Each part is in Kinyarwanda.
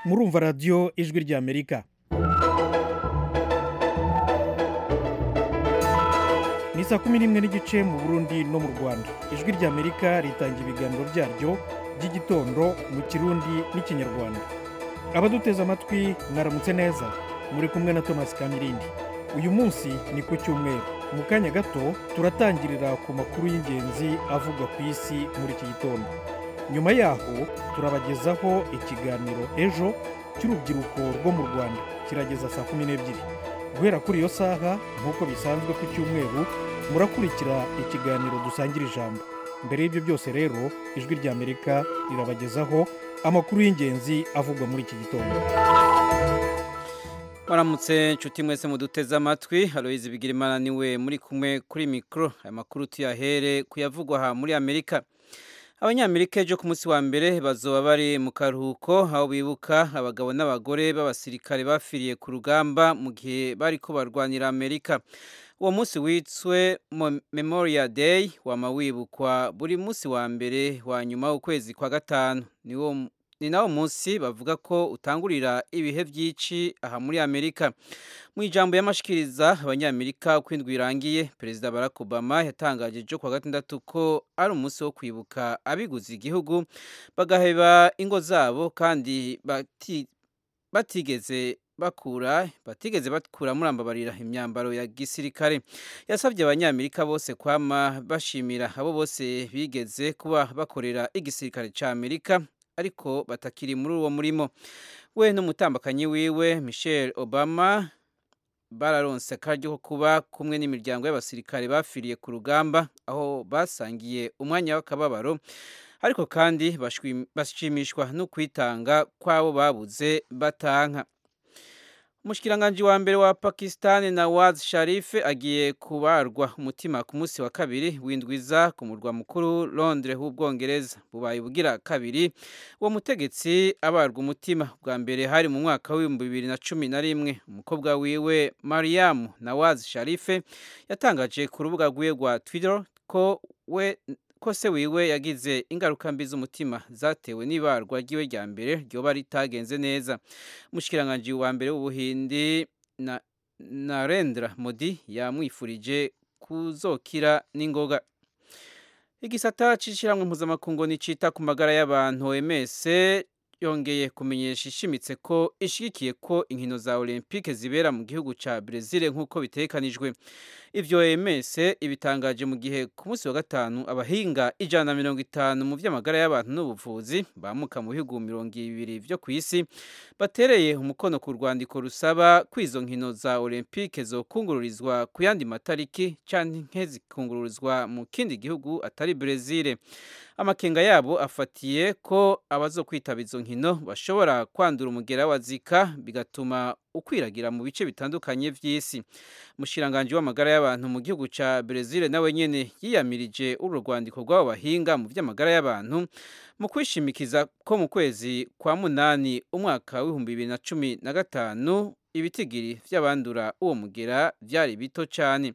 murumva radiyo ijwi ry'amerika ni saa kumi n'imwe n'igice mu burundi no mu rwanda ijwi ry'amerika ritanga ibiganiro byaryo by'igitondo mu kirundi n'ikinyarwanda abaduteze amatwi mwaramutse neza muri kumwe na thomas kamirindi uyu munsi ni ku cyumweru mu kanya gato turatangirira ku makuru y'ingenzi avugwa ku isi muri iki gitondo nyuma yaho turabagezaho ikiganiro ejo cy'urubyiruko rwo mu rwanda kirageza saa kumi n'ebyiri guhera kuri iyo saha nk'uko bisanzwe ku cyumweru murakurikira ikiganiro dusangira ijambo mbere y'ibyo byose rero ijwi ry'amerika rirabagezaho amakuru y'ingenzi avugwa muri iki gitondo Waramutse inshuti mwese muduteze amatwi Aloyizi Bigirimana niwe muri kumwe kuri mikoro aya makuru tuyahere kuyavugwa aha muri Amerika Abanyamerika ejo ku munsi wa mbere bazoba bari mu karuhuko aho bibuka abagabo n'abagore b'abasirikare bafiriye ku rugamba mu gihe bari ko barwanira Amerika uwo munsi witswe Memorial Day wama wibukwa buri munsi wa mbere wa nyuma w'ukwezi kwa gatanu niwo ni nawo munsi bavuga ko utangurira ibihe byinshi aha muri amerika mu ijambo y'amashikiriza abanyamerika uko indwi irangiye perezida barack obama yatangaje ejo kuwa gatandatu ko ari umunsi wo kwibuka abiguze igihugu bagaheba ingo zabo kandi batigeze bakura batigeze bakura murambabarira imyambaro ya gisirikare yasabye abanyamerika bose kwama bashimira abo bose bigeze kuba bakorera igisirikare cy'amerika ariko batakiri muri uwo murimo we n'umutambakanyi wiwe michel obama bararonse akaryo ko kuba kumwe n'imiryango y'abasirikare bafiriye ku rugamba aho basangiye umwanya w'akababaro ariko kandi bashimishwa no kwitanga kw'abo babuze batanka umushikiranganji wa mbere wa pakisitani nawaz sharif agiye kubarwa umutima ku munsi wa kabiri windwiza ku murwa mukuru londres w'ubwongereza bubaye ubugira kabiri uwo mutegetsi abarwa umutima bwa mbere hari mu mwaka w'ibihumbi bibiri na cumi na rimwe umukobwa wiwe mariam nawaz sharif yatangaje ku rubuga rwiwe rwa twitter ko we ko se wiwe yagize ingaruka mbi z'umutima zatewe n'ibarwa ry'iwe rya mbere ryoba ritagenze neza umushikiranganji wa mbere w'ubuhindi na narendra modi yamwifurije kuzokira n'ingoga igisata cy'ishyirahamwe mpuzamakungu nicita ku magara y'abantu OMS yongeye kumenyesha ishimitse ko ishyigikiye ko inkino za olympique zibera mu gihugu cya brezil nk'uko bitekanijwe ibyo OMS ibitangaje mu gihe ku munsi wa gatanu abahinga ijana na mirongo itanu mu by'amagara y'abantu n'ubuvuzi bamuka mu bihugu mirongo ibiri byo ku isi batereye umukono ku rwandiko rusaba ko izo nkino za olympique zokungururizwa ku yandi matariki cyangwa zikungururizwa mu kindi gihugu atari brezil amakenga yabo afatiye ko abazo kwitaba izo nkino bashobora kwandura umugera wa zika bigatuma ukwiragira mu bice bitandukanye by'isi umushiranganji w'amagara y'abantu mu gihugu cya brezil nawe nyine yiyamirije uru rwandiko rw'abo bahinga mu by'amagara y'abantu mu kwishimikiza ko mu kwezi kwa munani umwaka w'ibihumbi bibiri na cumi na gatanu ibitigiri by'abandura uwo mugera byari bito cyane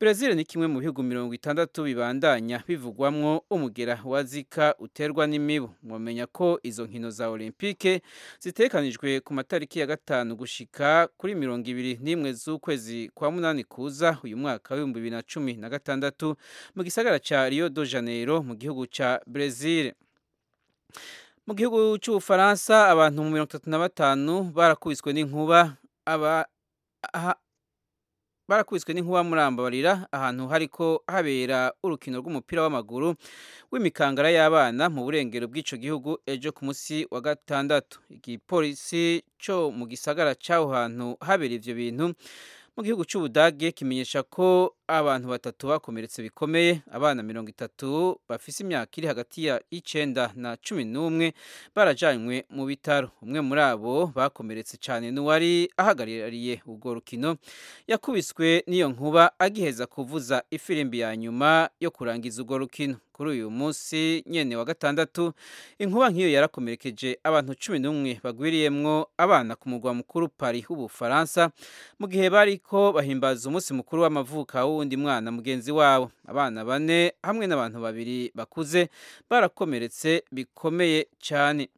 brezil ni kimwe mu bihugu mirongo itandatu bibandanya bivugwamwo umugera wa zika uterwa n'imibu mwamenya ko izo nkino za olympique zitekanijwe ku matariki ya gatanu gushika kuri mirongo ibiri n'imwe z'ukwezi kwa munani kuza uyu mwaka w'ibihumbi bibiri na cumi na gatandatu mu gisagara cya rio de janeiro mu gihugu cya brezil mu gihugu cy'ubufaransa abantu mirongo itatu na batanu barakubiswe n'inkuba barakubiswe n'inkuba murambabarira ahantu hariko habera urukino rw'umupira w'amaguru w'imikangara y'abana mu burengero bw'ico gihugu ejo ku munsi wa gatandatu igipolisi co mu gisagara c'aho hantu habera ivyo bintu mu gihugu cy'ubudage kimenyesha ko abantu batatu bakomeretse bikomeye abana mirongo itatu bafise imyaka iri hagati ya icenda na cumi n'umwe barajanywe mu bitaro umwe muri abo bakomeretse cyane n'uwari ahagarariye urwo rukino yakubiswe n'iyo nkuba agiheza kuvuza ifirimbi ya nyuma yo kurangiza urwo rukino kuri uyu munsi nyene wa gatandatu inkuba nk'iyo yarakomerekeje abantu cumi n'umwe bagwiriyemwo abana ku murwa mukuru Paris w'Ubufaransa mu gihe bariko bahimbaza umunsi mukuru w'amavuka wundi mwana mugenzi wabo abana bane hamwe n'abantu babiri bakuze barakomeretse bikomeye cyane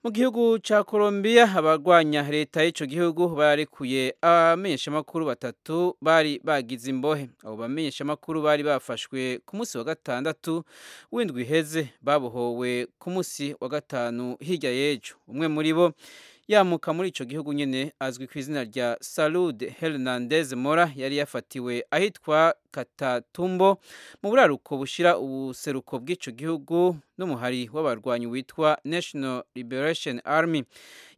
mu gihugu cya Colombia abagwanya leta y'ico gihugu barekuye abamenyeshamakuru batatu bari bagize imbohe abo bamenyeshamakuru bari bafashwe ku munsi wa gatandatu w'indwi iheze babohowe ku munsi wa gatanu hirya y'ejo umwe muri bo yamuka muri ico gihugu nyene azwi ku izina rya Salude Hernandez Mora yari yafatiwe ahitwa Katatumbo mu buraruko bushira ubuseruko bw'ico gihugu n'umuhari w'abarwanyi witwa National Liberation Army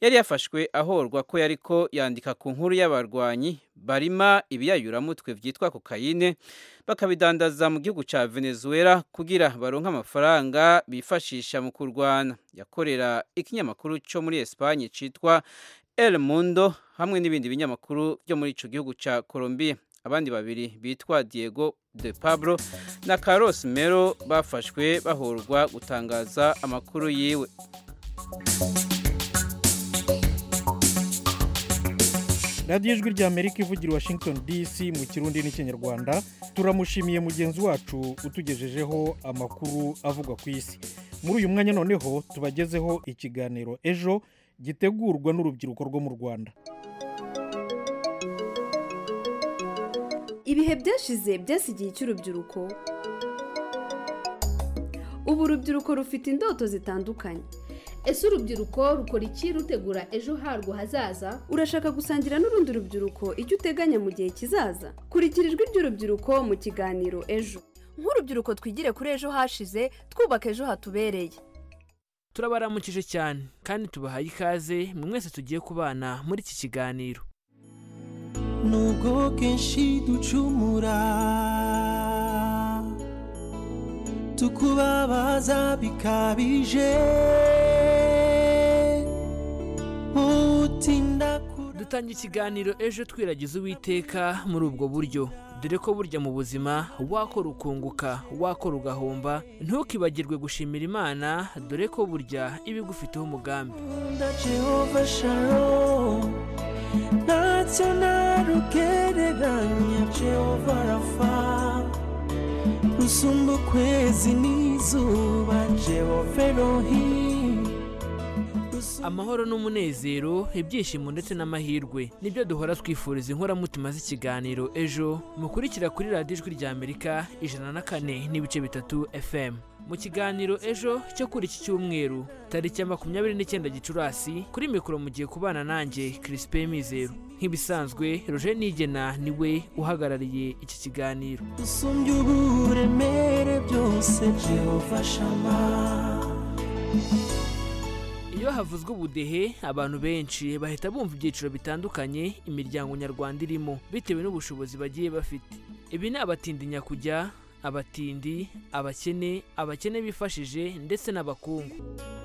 yari yafashwe ahorwa ko yariko yandika ku nkuru y'abarwanyi barima ibiyayuramutwe vyitwa kokayine bakabidandaza mu gihugu ca Venezuela kugira baronke amafaranga bifashisha mu kurwana yakorera ikinyamakuru co muri Espagne citwa El Mundo hamwe n'ibindi binyamakuru byo muri ico gihugu ca Colombia abandi babiri bitwa Diego de Pablo na Carlos Melo bafashwe bahorwa gutangaza amakuru yiwe radiyo ijwi rya amerika ivugira washington dc mu kirundi n'ikinyarwanda turamushimiye mugenzi wacu utugejejeho amakuru avugwa ku isi muri uyu mwanya noneho tubagezeho ikiganiro ejo gitegurwa n'urubyiruko rwo mu rwanda ibihe byashize byasigiye icy'urubyiruko ubu urubyiruko rufite indoto zitandukanye ese urubyiruko rukora iki rutegura ejo harwo hazaza urashaka gusangira n'urundi rubyiruko icyo uteganya mu gihe kizaza kurikira ijwi ry'urubyiruko mu kiganiro ejo nk'urubyiruko twigire kuri ejo hashize twubaka ejo hatubereye turabaramukije cyane kandi tubahaye ikaze mwe mwese tugiye kubana muri iki kiganiro nubwo kenshi ducumura tukubabaza bikabije utinda dutangira ikiganiro ejo twiragiza uwiteka muri ubwo buryo dore ko burya mu buzima wakora ukunguka wakora ugahomba ntukibagirwe gushimira imana dore ko burya iba igufiteho umugambi kunda jehova shalom ntacyo narugereranya jehova rafa rusumba ukwezi n'izuba jehova elohim rusumba amahoro n'umunezero ibyishimo ndetse n'amahirwe nibyo duhora twifuriza inkoramutima z'ikiganiro ejo mukurikira kuri radiyo ijwi rya amerika ijana na kane n'ibice bitatu fm mu kiganiro ejo cyo kuri iki cyumweru tariki ya makumyabiri n'icyenda gicurasi kuri mikoro mugiye kubana nanjye kirisipe mizero nk'ibisanzwe roje nigena niwe uhagarariye iki kiganiro usumbya uburemere byose jehova shama iyo havuzwe ubudehe abantu benshi bahita bumva ibyiciro bitandukanye imiryango nyarwanda irimo bitewe n'ubushobozi bagiye bafite ibi ni abatindinya kujya abatindi abakene abakene bifashije ndetse n'abakungu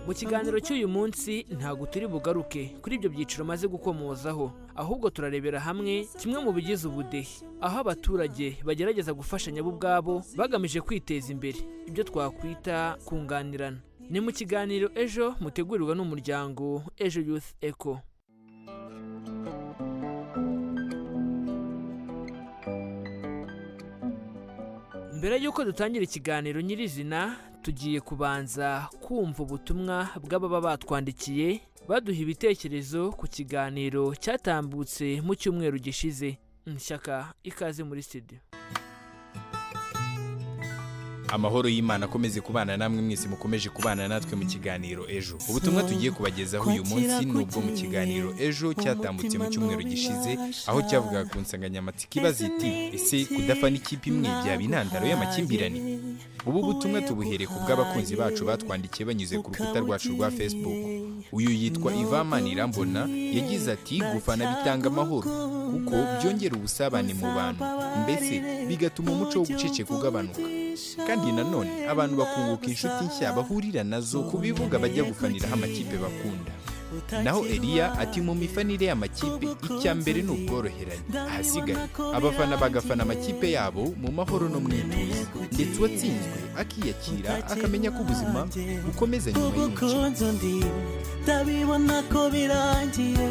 mu kiganiro cy'uyu munsi ntabwo turi bugaruke kuri ibyo byiciro maze gukomozaho ahubwo turarebera hamwe kimwe mu bigize ubudehe aho abaturage bagerageza gufashanya bo ubwabo bagamije kwiteza imbere ibyo twakwita kunganirana ni mu kiganiro ejo mutegurirwa n'umuryango ejo youth eco mbere y'uko dutangira ikiganiro nyirizina tugiye kubanza kumva ubutumwa bw'ababa batwandikiye baduha ibitekerezo ku kiganiro cyatambutse mu cyumweru gishize nshyaka ikaze muri studio amahoro y'imana akomeze kubana namwe mwese mukomeje kubana natwe mu kiganiro ejo ubutumwa tugiye kubagezaho uyu munsi ni ubwo mu kiganiro ejo cyatambutse mu cyumweru gishize aho cyavugaga ku nsanganyamatsiko ibaza iti ese kudafana ikipe imwe byaba intandaro y'amakimbirane ubu butumwa tubuhere ku bw'abakunzi bacu batwandikiye banyuze ku rukuta rwacu rwa facebook uyu yitwa ivamani irambona yagize ati gufana bitanga amahoro kuko byongera ubusabane mu bantu mbese bigatuma umuco wo guceceka ugabanuka kandi nanone abantu bakunguka inshuti nshya bahurira nazo ku bibuga bajya gufaniraho amakipe bakunda naho eliya ati mu mifanire y'amakipe icya mbere ni ubworoherane ahasigaye abafana bagafana amakipe yabo mu mahoro no mu ituze ndetse uwatsinzwe akiyakira akamenya ko ubuzima bukomeza nyuma y'umukino ubukunzi ndi ndabibona ko birangiye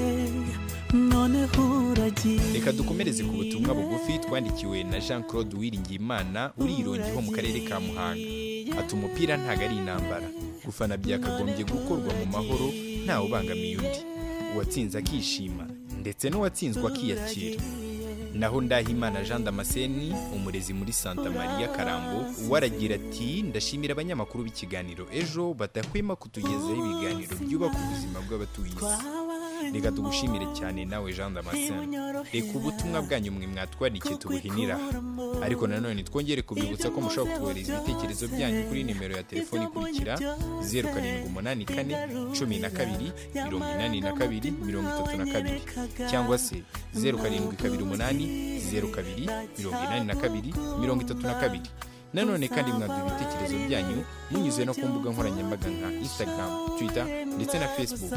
noneho uragiye reka dukomereze ku butumwa bugufi twandikiwe na jean claude wiringiyimana uri i Rongi ho mu karere ka muhanga ati umupira ntago ari intambara gufana byakagombye gukorwa mu mahoro ntawe ubangamiye undi uwatsinze akishima ndetse n'uwatsinzwe akiyakira naho ndahimana jean damascene umurezi muri santa maria karambo we aragira ati ndashimira abanyamakuru b'ikiganiro ejo badahwema kutugezaho ibiganiro byubaka ubuzima bw'abatuye isi reka tugushimire cyane nawe jean damascene reka ubutumwa bwanyu mwe mwatwandikiye tubuhinira aha ariko nanone twongere kubibutsa ko mushobora kutuhereza ibitekerezo byanyu kuri nimero ya telefoni ikurikira zeru karindwi umunani kane cumi na kabiri mirongo inani na kabiri mirongo itatu na kabiri cyangwa se zeru karindwi kabiri umunani zeru kabiri mirongo inani na kabiri mirongo itatu na kabiri nanone kandi mwaduha ibitekerezo byanyu munyuze no ku mbuga nkoranyambaga nka instagram twitter ndetse na facebook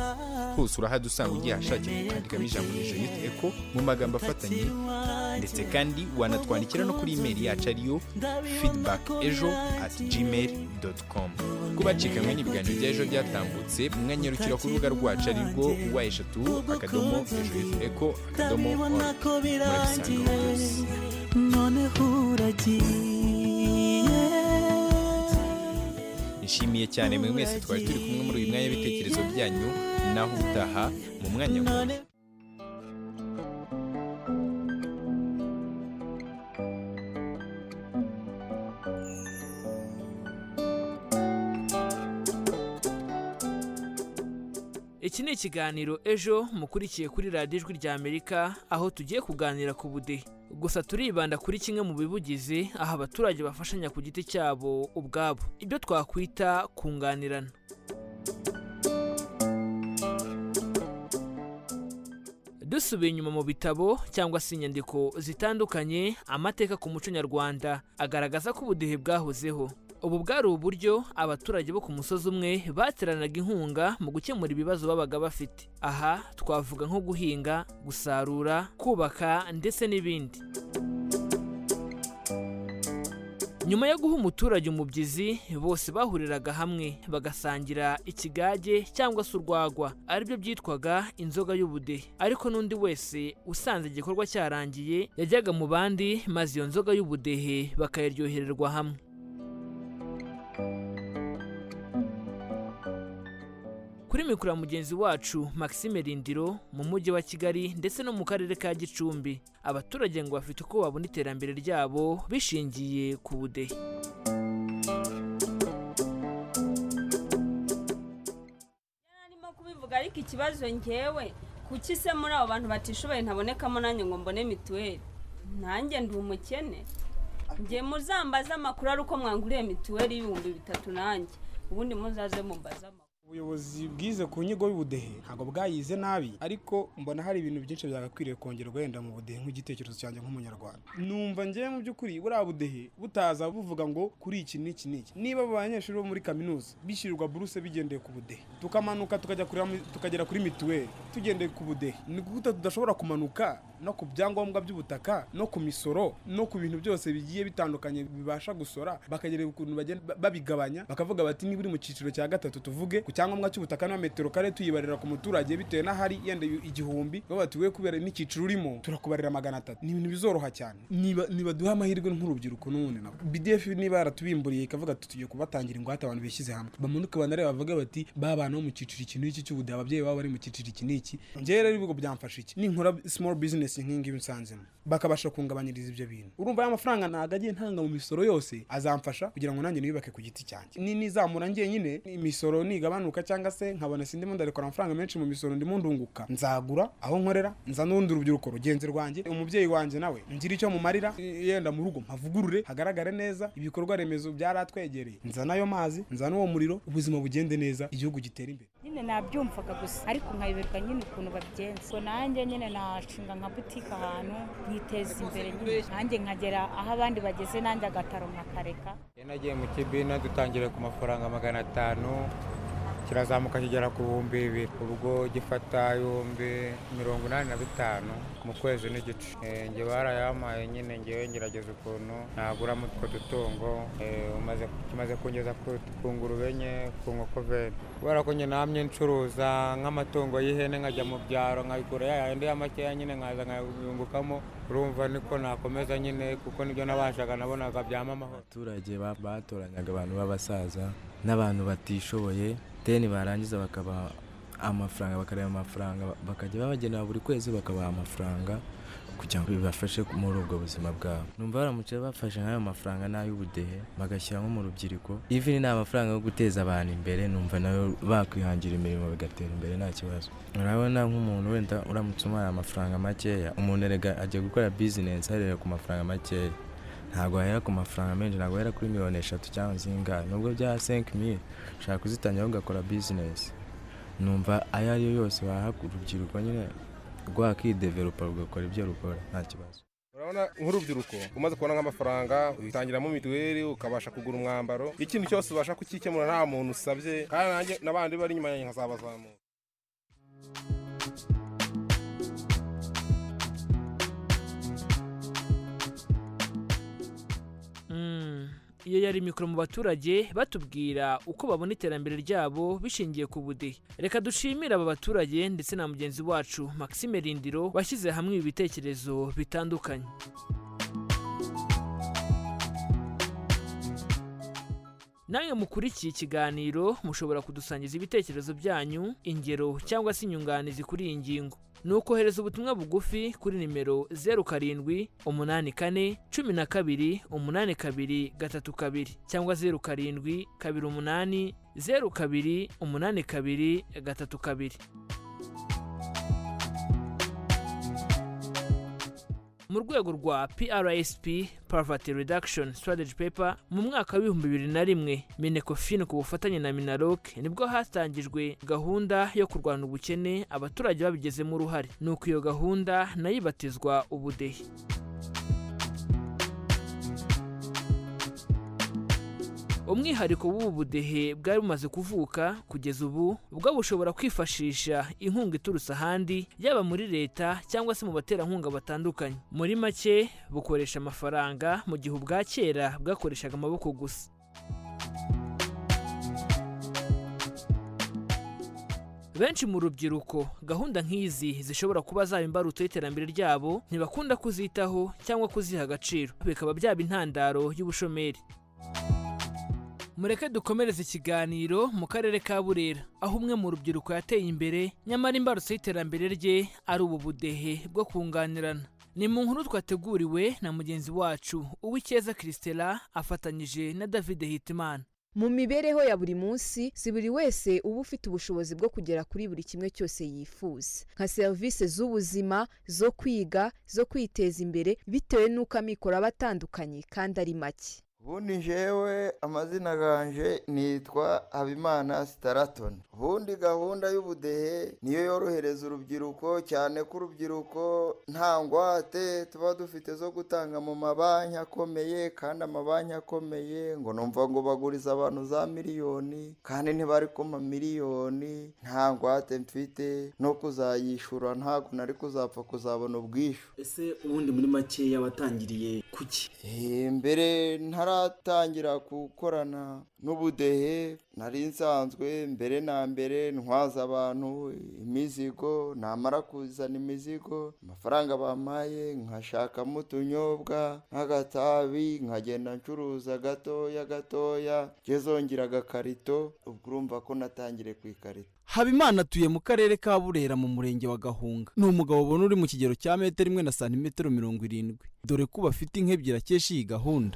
hose urahadusanga ugihashakira ukandikamo ijambo jeanette eco mu magambo afatanye ndetse kandi wanatwandikira no kuri imeri yacu ariyo feedback ejo at gmail com kuba acikanywe n'ibiganiro bya ejo byatambutse mwanyarukira ku rubuga rwacu arirwo wa eshatu akadomo jeanette eco akadomo urabibona org. ko murabisangaho birangiye byose noneho uragiye nishimiye cyane mwe mwese twari turi kumwe muri uyu mwanya w'ibitekerezo byanyu naho utaha mu mwanya mubi iki ni ikiganiro ejo mukurikiye kuri radiyo ijwi rya amerika aho tugiye kuganira ku budehe gusa turibanda kuri kimwe mu bibugize aho abaturage bafashanya ku giti cyabo ubwabo ibyo twakwita kunganirana dusubiye inyuma mu bitabo cyangwa se inyandiko zitandukanye amateka ku muco nyarwanda agaragaza ko ubudehe bwahozeho ubu bwari uburyo abaturage bo ku musozi umwe bateranaga inkunga mu gukemura ibibazo babaga bafite aha twavuga nko guhinga gusarura kubaka ndetse n'ibindi nyuma yo guha umuturage umubyizi bose bahuriraga hamwe bagasangira ikigage cyangwa se urwagwa aribyo byitwaga inzoga y'ubudehe ariko n'undi wese usanze igikorwa cyarangiye yajyaga mu bandi maze iyo nzoga y'ubudehe bakayaryohererwa hamwe kuri mikoro ya mugenzi wacu Maxime Rindiro mu mujyi wa Kigali ndetse no mu karere ka Gicumbi abaturage ngo bafite uko babona iterambere ryabo bishingiye ku budehe Narimo kubivuga ariko ikibazo ngewe kuki se muri abo bantu batishoboye ntabonekamo nanjye ngo mbone mituweli nanjye ndi umukene njye muzambaze amakuru ari uko mwanguriye mituweli y'ibihumbi bitatu nanjye ubundi muzaze mumbaze amakuru ubuyobozi bwize ku nyigo y'ubudehe ntabwo bwayize nabi ariko mbona hari ibintu byinshi byagakwiriye kongerwa wenda mu budehe nk'igitekerezo cyanjye nk'umunyarwanda numva ngewe mu by'ukuri buriya budehe butaza buvuga ngo kuri iki n'iki n'iki niba abo banyeshuri bo muri kaminuza bishyurirwa buruse bigendeye ku budehe tukamanuka tukajya kuri tukagera kuri mituweli tugendeye ku budehe ni gute tudashobora kumanuka no ku byangombwa by'ubutaka no ku misoro no ku bintu byose bigiye bitandukanye bibasha gusora bakagerera ukuntu bagenda ba- babigabanya bakavuga bati niba uri mu cyiciro cya gatatu tuvuge ku cyangombwa cy'ubutaka na metero kare tuyibarira ku muturage bitewe n'ahari yenda igihumbi baba bati we kubera n'icyiciro urimo turakubarira magana atatu ni ibintu bizoroha cyane niba niba duhe amahirwe nk'urubyiruko n'ubundi nabo bdf niba yaratubimburiye ikavuga ati tugiye kubatangira ingwate abantu bishyize hamwe bamanuke banareba bavuge bati ba bantu bo mu cyiciro iki n'iki cy'ubudehe ababyeyi babo bari mu cyiciro iki n'iki njyewe rero ibigo byamfasha iki ninkora small business nk'ingibi nsanzemo bakabasha kungabanyiriza ibyo bintu urumva ya mafaranga ntabwo agiye ntanga mu misoro yose azamfasha kugira ngo nanjye niyubake ku giti cyanjye ni nizamura ngenyine imisoro nigabanuka cyangwa se nkabona sindimo ndarekora amafaranga menshi mu misoro ndimo ndunguka nzagura aho nkorera nza n'urundi rubyiruko rugenzi rwanjye umubyeyi wanjye nawe ngira icyo mumarira i- yenda mu rugo mpavugurure hagaragare neza ibikorwa remezo byaratwegereye nza n'ayo mazi nza n'uwo muriro ubuzima bugende neza igihugu gitere imbere nyine nabyumvaga gusa ariko nkayoberwa nyine ukuntu babigenza ubwo nanjye nyine nashinga nka butike ahantu nkiteza imbere nyine nanjye nkagera aho abandi bageze nanjye agataro nkakareka nagiye mu kibina dutangira ku mafaranga magana atanu kirazamuka kigera ku bihumbi bibiri ubwo gifata ibihumbi mirongo inani na bitanu mu kwezi n'igice Eh, njye barayampaye nyine ngewe ngerageza ukuntu naguramo utwo dutungo eh, umaze- kimaze kungeza ku- ku ngurube nye ku nkoko veni kubera ko njye namye ncuruza nk'amatungo y'ihene nkajya mu byaro nkayigura yayandi ya makeya nyine nkaza nkayungukamo urumva niko nakomeza nyine kuko nibyo nabashaga nabonaga byama amahoro abaturage ba- batoranyaga abantu b'abasaza n'abantu batishoboye deni barangiza bakaba amafaranga bakareba amafaranga bakajya babagenera buri kwezi bakabaha amafaranga kugira ngo bibafashe muri ubwo buzima bwabo numva baramutse bafashe nk'ayo mafaranga n'ay'ubudehe bagashyira nko mu rubyiruko ivi ni amafaranga yo guteza abantu imbere numva nayo bakwihangira imirimo bigatera imbere nta kibazo urabona nk'umuntu wenda uramutse umuhaye amafaranga makeya umuntu erega ajya gukora bizinesi arera ku mafaranga makeya ntabwo wahera ku mafaranga menshi ntabwo wahera kuri miliyoni eshatu cyangwa zingahe nubwo byaha senki miri ushobora kuzitangira ugakora bizinesi numva ayo ari yo yose waha urubyiruko nyine rwakideveropa rugakora ibyo rukora nta kibazo urabona nk'urubyiruko umaze kubona nk'amafaranga witangiramo mituweli ukabasha kugura umwambaro ikintu cyose ubasha kukikemura nta muntu usabye kandi nanjye n'abandi bari inyuma yanjye nkazabazamura iyo yari mikoro mu baturage batubwira uko babona iterambere ryabo bishingiye ku budehe reka dushimire aba baturage ndetse na mugenzi wacu Maxime Rindiro washyize hamwe ibi bitekerezo bitandukanye namwe mukurikiye ikiganiro mushobora kudusangiza ibitekerezo byanyu ingero cyangwa se inyunganizi kuri iyi ngingo ni ukohereza ubutumwa bugufi kuri nimero zeru karindwi umunani kane cumi na kabiri umunani kabiri gatatu kabiri cyangwa zeru karindwi kabiri umunani zeru kabiri umunani kabiri gatatu kabiri mu rwego rwa PRSP Poverty Reduction Strategy Paper mu mwaka w'ibihumbi bibiri na rimwe Minecofin ku bufatanye na Minaloc nibwo hatangijwe gahunda yo kurwanya ubukene abaturage babigizemo uruhare nuko iyo gahunda nayo ibatizwa ubudehe umwihariko w'ubu budehe bwari bumaze kuvuka kugeza ubu bwo bushobora kwifashisha inkunga iturutse ahandi yaba muri leta cyangwa se mu baterankunga batandukanye muri make bukoresha amafaranga mu gihe ubwa kera bwakoreshaga amaboko gusa benshi mu rubyiruko gahunda nk'izi zishobora kuba zaba imbarutso y'iterambere ryabo ntibakunda kuzitaho cyangwa kuziha agaciro bikaba byaba intandaro y'ubushomeri mureke dukomereze ikiganiro mu karere ka burera aho umwe mu rubyiruko yateye imbere nyamara imbarutso y'iterambere rye ari ubu budehe bwo kunganirana ni mu nkuru twateguriwe na mugenzi wacu uw'icyeza christela afatanyije na david hitimana mu mibereho ya buri munsi si buri wese uba ufite ubushobozi bwo kugera kuri buri kimwe cyose yifuza nka serivisi z'ubuzima zo kwiga zo kwiteza imbere bitewe n'uko amikoro aba atandukanye kandi ari make ubundi jewe amazina ganje nitwa habimana sitaratoni ubundi gahunda y'ubudehe niyo yorohereza urubyiruko cyane ko urubyiruko nta ngwate tuba dufite zo gutanga mu mabanki akomeye kandi amabanki akomeye ngo numva ngo baguriza abantu za miliyoni kandi ntibari ku mamiliyoni nta ngwate mfite no kuzayishyura ntabwo nari kuzapfa kuzabona ubwishyu ese ubundi muri makeya watangiriye kuki mbere ntara taratangira gukorana n'ubudehe nari nsanzwe mbere na mbere ntwaza abantu imizigo namara kuzana imizigo amafaranga bampaye nkashakamo utunyobwa nk'agatabi nkagenda ncuruza gatoya gatoya ngezongera agakarito ubwo urumva ko natangire ku ikarito habimana atuye mu karere ka burera mu murenge wa gahunga ni umugabo ubona uri mu kigero cya metero imwe na santimetero mirongo irindwi dore ko bafite inkebyiri akesha iyi gahunda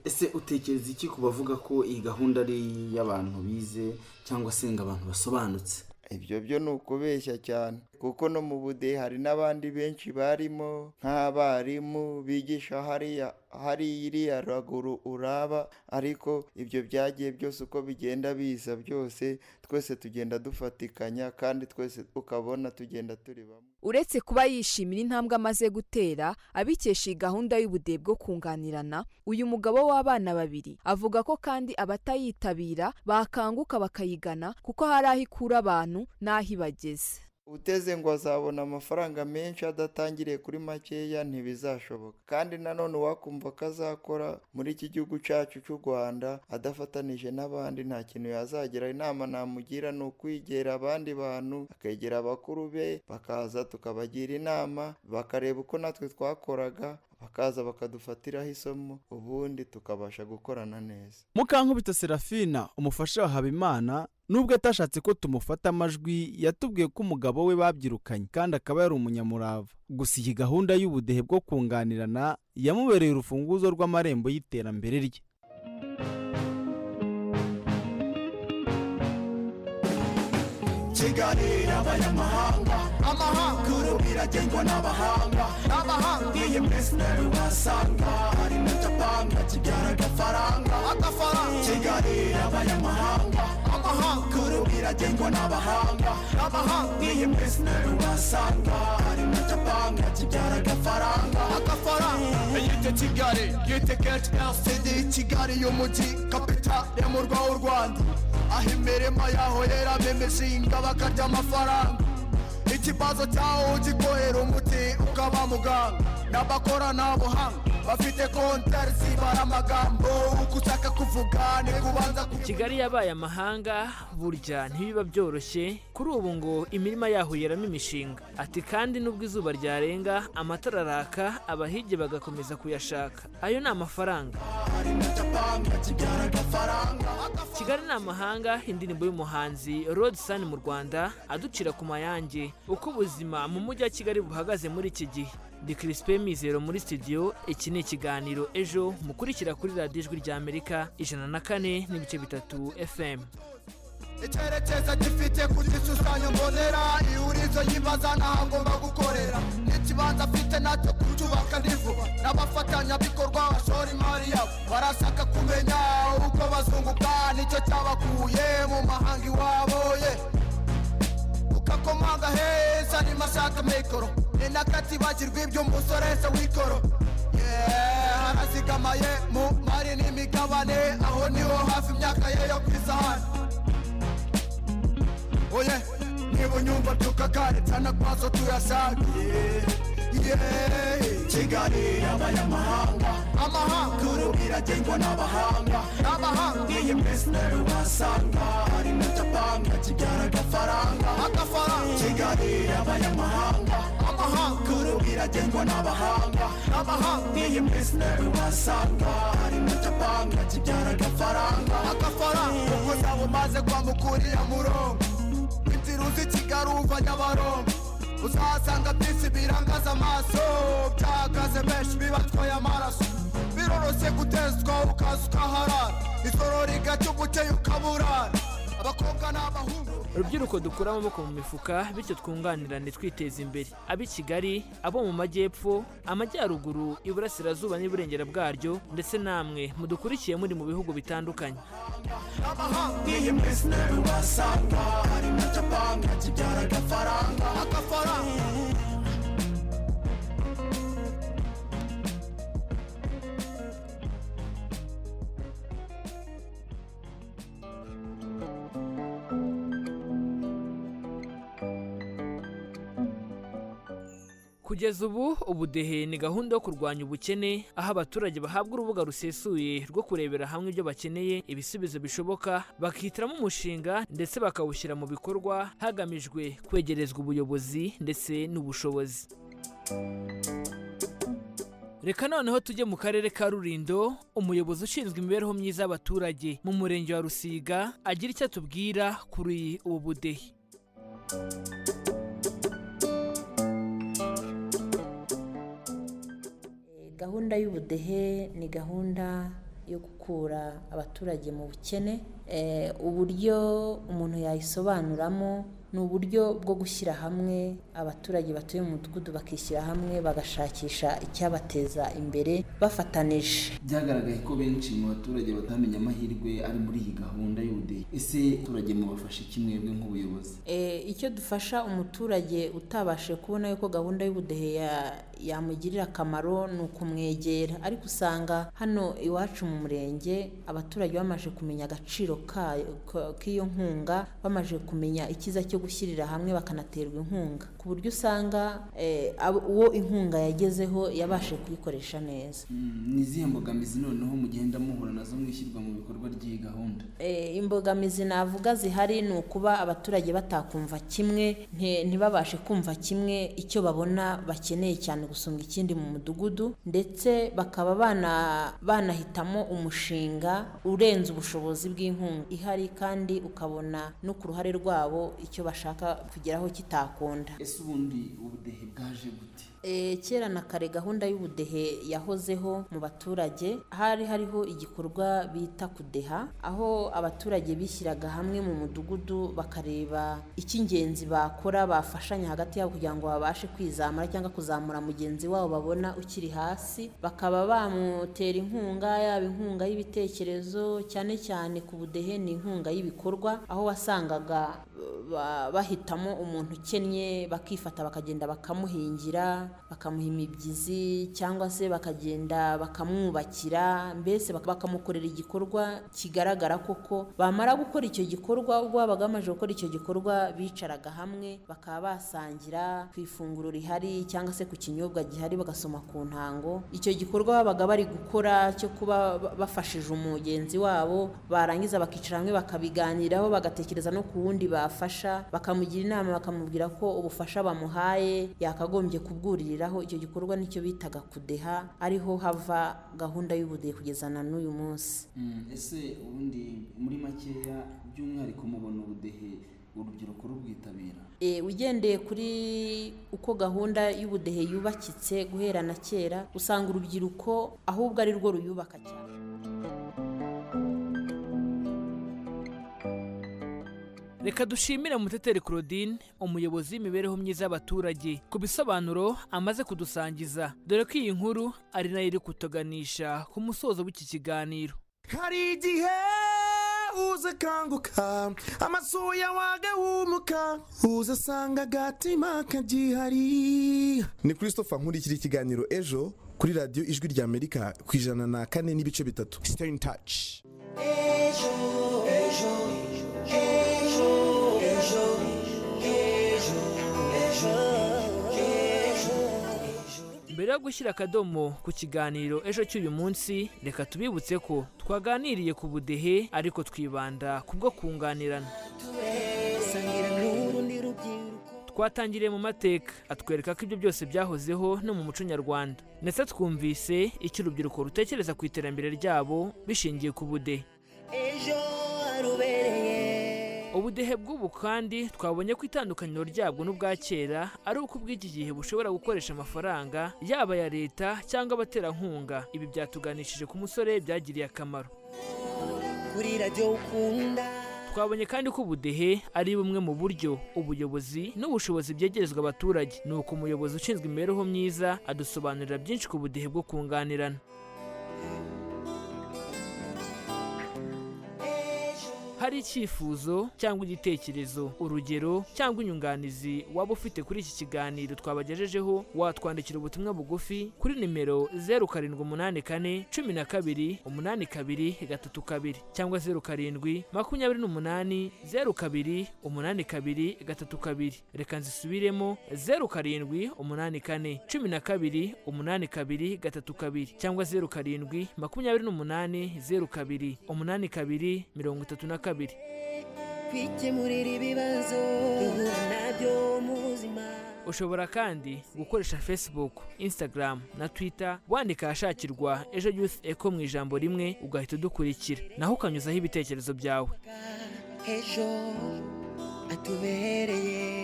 ese utekereza iki ku bavuga ko iyi gahunda ari iy'abantu bize cyangwa se ngo abantu basobanutse ibyo byo ni ukubeshya cyane kuko no mu budehe hari n'abandi benshi barimo nk'abarimu bigisha hariya hari iriya raguru uraba ariko ibyo byagiye byose uko bigenda biza byose twese tugenda dufatikanya kandi twese ukabona tugenda turi bamwe uretse kuba yishimira intambwe amaze gutera abikesha iyi gahunda y'ubudehe bwo kunganirana uyu mugabo w'abana babiri avuga ko kandi abatayitabira bakanguka bakayigana kuko hari aho ikura abantu n'aho ibageze uteze ngo azabona amafaranga menshi adatangiriye kuri makeya ntibizashoboka kandi nanone uwakumva ko azakora muri iki gihugu cyacu cy'u rwanda adafatanije n'abandi nta kintu yazagera inama namugira ni ukwegera abandi bantu akegera abakuru be bakaza tukabagira inama bakareba uko natwe twakoraga bakaza bakadufatiraho isomo ubundi tukabasha gukorana neza mukankubita serafina umufasha wa habimana nubwo atashatse ko tumufata amajwi yatubwiye ko umugabo we babyirukanye kandi akaba yari umunyamurava gusa iyi gahunda y'ubudehe bwo kunganirana yamubereye urufunguzo rw'amarembo y'iterambere rye kiganira abanyamahanga amahanga kuru biragengwa n'abahanga abahanga iyi mbese nabi wasanga hari na japanga kibyara agafaranga agafaranga kiganira abanyamahanga amahanga kuru biragengwa n'abahanga abahanga iyi mbese nabi wasanga hari na japanga kibyara agafaranga agafaranga yite kigali yite keti ltd kigali y'umujyi kapitale y'umurwa w'u rwanda aho imirima yaho yeramo imishinga bakarya amafaranga ikibazo cyaho ugikohera umuti ukaba muganga n'abakoranabuhanga bafite kontari zibara amagambo uko ushaka kuvuga ni kubanza kigali yabaye amahanga burya ntibiba byoroshye kuri ubu ngo imirima yaho yeramo imishinga ati kandi nubwo izuba ryarenga amatara araka abahigi bagakomeza kuyashaka ayo ni amafaranga kigali ni amahanga indirimbo y'umuhanzi Rod Sun mu rwanda aducira ku mayange uko ubuzima mu mujyi wa kigali buhagaze muri iki gihe ni Crispin Mizero muri studio iki ni ikiganiro ejo mukurikira kuri radiyo ijwi rya amerika ijana na kane n'ibice bitatu fm icyerekezo gifite ku gishushanyo mbonera ihurizo yibaza n'aho agomba gukorera n'ikibanza afite nacyo kucyubaka ni vuba n'abafatanyabikorwa bashora imari yabo barashaka kumenya uko bazunguka nicyo cyabakuye mu mahanga iwabo ye ukakomanga heza niba ashaka mikoro ni n'akatibagirwa ibyo umusorese w'ikoro Yeah, harazigamaye mu mari n'imigabane aho niho hafi imyaka ye yo ku isahani oye niba unyumva tukagare cyane kwazo tuyasangiye kigali abanyamahanga amahanga kuru iragengwa n'abahanga abahanga iyi mbese nawe wasanga hari na japanga kibyara agafaranga agafaranga kigali abanyamahanga amahanga kuru iragengwa n'abahanga abahanga iyi mbese nawe wasanga hari na japanga kibyara agafaranga agafaranga ubwo zaba umaze kwamukuriya murongo inzira uzi kigali uva nyabarongo uzahasanga byinshi birangaza amaso byahagaze benshi bibatwaye amaraso biroroshye gutezwa ukaza ukaharara ijoro rigacya umucyeyo ukaburara abakobwa n'abahungu urubyiruko dukura amaboko mu mifuka bityo twunganirane twiteza imbere ab'i kigali abo mu majyepfo amajyaruguru iburasirazuba n'iburengera bwaryo ndetse namwe mudukurikiye muri mu bihugu bitandukanye amahanga iyi mbese nawe wasanga hari na japanga kibyara agafaranga agafaranga kugeza ubu ubudehe ni gahunda yo kurwanya ubukene aho abaturage bahabwa urubuga rusesuye rwo kurebera hamwe ibyo bakeneye ibisubizo bishoboka bakihitiramo umushinga ndetse bakawushyira mu bikorwa hagamijwe kwegerezwa ubuyobozi ndetse n'ubushobozi reka noneho tujye mu karere ka rurindo umuyobozi ushinzwe imibereho myiza y'abaturage mu murenge wa rusiga agira icyo atubwira kuri ubu budehe gahunda y'ubudehe ni gahunda yo gukura abaturage mu bukene Eh, uburyo umuntu yayisobanuramo ni uburyo bwo gushyira hamwe abaturage batuye mu mudugudu bakishyira hamwe bagashakisha icyabateza imbere bafatanije byagaragaye ko benshi mu baturage batamenya amahirwe ari muri iyi gahunda y'ubudehe ese abaturage mubafasha iki mwebwe nk'ubuyobozi Eh, icyo dufasha umuturage utabashije kubona yuko gahunda y'ubudehe ya- yamugirira akamaro ni ukumwegera ariko usanga hano iwacu mu murenge abaturage bamaze kumenya agaciro kayo- ka- k'iyo nkunga bamaze kumenya icyiza cyo gushyirira hamwe bakanaterwa inkunga ku buryo usanga eh, abo- uwo inkunga yagezeho yabashije kuyikoresha neza ni izihe mbogamizi noneho mugenda muhura nazo mwishyirwa mu bikorwa ry'iyi gahunda Eh, imbogamizi navuga zihari ni ukuba abaturage batakumva kimwe nti- ntibabashe kumva kimwe icyo babona bakeneye cyane gusumba ikindi mu mudugudu ndetse bakaba bana- banahitamo umushinga urenze ubushobozi bw'inkunga ihari kandi ukabona no ku ruhare rwabo icyo bashaka kugeraho kitakunda ese ubundi ubudehe bwaje gute E, kera na kare gahunda y'ubudehe yahozeho mu baturage hari hariho igikorwa bita kudeha aho abaturage bishyiraga hamwe mu mudugudu bakareba icy'ingenzi bakora bafashanya hagati yabo kugira ngo babashe kwizamura cyangwa kuzamura mugenzi wabo babona ukiri hasi bakaba bamutera inkunga yaba inkunga y'ibitekerezo cyane cyane ku budehe ni inkunga y'ibikorwa aho wasangaga eh, ba- bahitamo umuntu ukennye bakifata bakagenda bakamuhingira bakamuha imibyizi cyangwa se bakagenda bakamwubakira mbese baka- bakamukorera igikorwa kigaragara koko bamara gukora icyo gikorwa ubwo babaga bamaze gukora icyo gikorwa bicaraga hamwe bakaba basangira ku ifunguro rihari cyangwa se ku kinyobwa gihari bagasoma ku ntango icyo gikorwa babaga bari gukora cyo kuba ba- bafashije umugenzi wabo barangiza bakicara hamwe bakabiganiraho bagatekereza no ku wundi bafasha bakamugira inama bakamubwira ko ubufasha bamuhaye yakagombye kubwuririraho icyo gikorwa nicyo bitaga kudeha ariho hava gahunda y'ubudehe kugeza na n'uyu munsi Mm, ese ubundi muri makeya by'umwihariko mubona ubudehe urubyiruko rubwitabira E, ugendeye kuri uko gahunda y'ubudehe yubakitse guhera na kera usanga urubyiruko ahubwo ari rwo ruyubaka cyane reka dushimire muteteri claudine umuyobozi w'imibereho myiza y'abaturage ku bisobanuro amaze kudusangiza dore ko iyi nkuru ari nayo iri kutuganisha ku musozo w'iki kiganiro hari igihe uza akanguka amasuya wagahumuka uza asanga agatima kagihari ni christopher nkurikira ikiganiro ejo kuri radiyo ijwi rya amerika ku ijana na kane n'ibice bitatu stay in touch ejo ejo ejo ejo ejo ejo ejo mbere yo gushyira akadomo ku kiganiro ejo cy'uyu munsi reka tubibutse ko twaganiriye ku budehe ariko twibanda ku bwo kunganirana twatangiriye mu mateka atwereka ko ibyo byose byahozeho no mu muco nyarwanda ndetse twumvise icyo urubyiruko rutekereza ku iterambere ryabo bishingiye ku budehe ubudehe bw'ubu kandi twabonye ko itandukaniro ryabwo n'ubwa kera ari uko ubw'iki gihe bushobora gukoresha amafaranga yaba aya leta cyangwa abaterankunga ibi byatuganishije ku musore byagiriye akamaro kuri radiyo ukunda twabonye kandi ko ubudehe ari bumwe mu buryo ubuyobozi n'ubushobozi byegerezwa abaturage ni uko umuyobozi ushinzwe imibereho myiza adusobanurira byinshi ku budehe bwo kunganirana hari icyifuzo cyangwa igitekerezo urugero cyangwa inyunganizi waba ufite kuri iki kiganiro twabagejejeho watwandikira ubutumwa bugufi kuri nimero zeru karindwi umunani kane cumi na kabiri umunani kabiri gatatu kabiri cyangwa zeru karindwi makumyabiri n'umunani zeru kabiri umunani kabiri gatatu kabiri reka nzisubiremo zeru karindwi umunani kane cumi na kabiri umunani kabiri gatatu kabiri cyangwa zeru karindwi makumyabiri n'umunani zeru kabiri umunani kabiri mirongo itatu na kabiri kwikemurira ibibazo duhura nabyo mu buzima ushobora kandi gukoresha facebook instagram na twitter wandika ahashakirwa ejo youth eco mu ijambo rimwe ugahita udukurikira naho ukanyuzaho ibitekerezo byawe ejo atubereye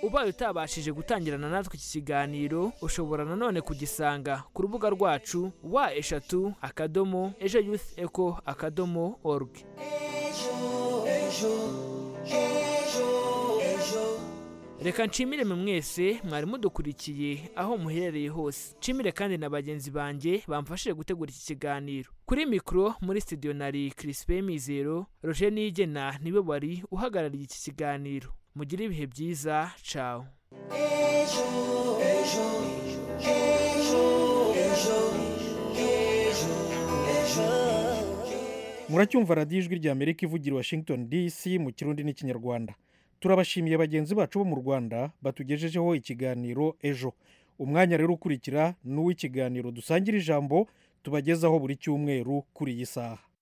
ubaye utabashije gutangirana natwe iki kiganiro ushobora nanone kugisanga ku rubuga rwacu wa eshatu akadomo ejo youth eco akadomo org ejo ejo ejo ejo reka nshimire mwe mwese mwari mudukurikiye aho muherereye hose nshimire kandi na bagenzi banjye bamfashije gutegura iki kiganiro kuri mikoro muri studio nari kirisipe mizero roje nigena niwe wari uhagarariye iki kiganiro mugire ibihe byiza cawo ejo ejo ejo ejo ejo ejo muracyumva radiyo ijwi rya amerika ivugira i washington dc mu kirundi n'ikinyarwanda turabashimiye bagenzi bacu bo mu rwanda batugejejeho ikiganiro ejo umwanya rero ukurikira ni uw'ikiganiro dusangira ijambo tubagezaho buri cyumweru kuri iyi saha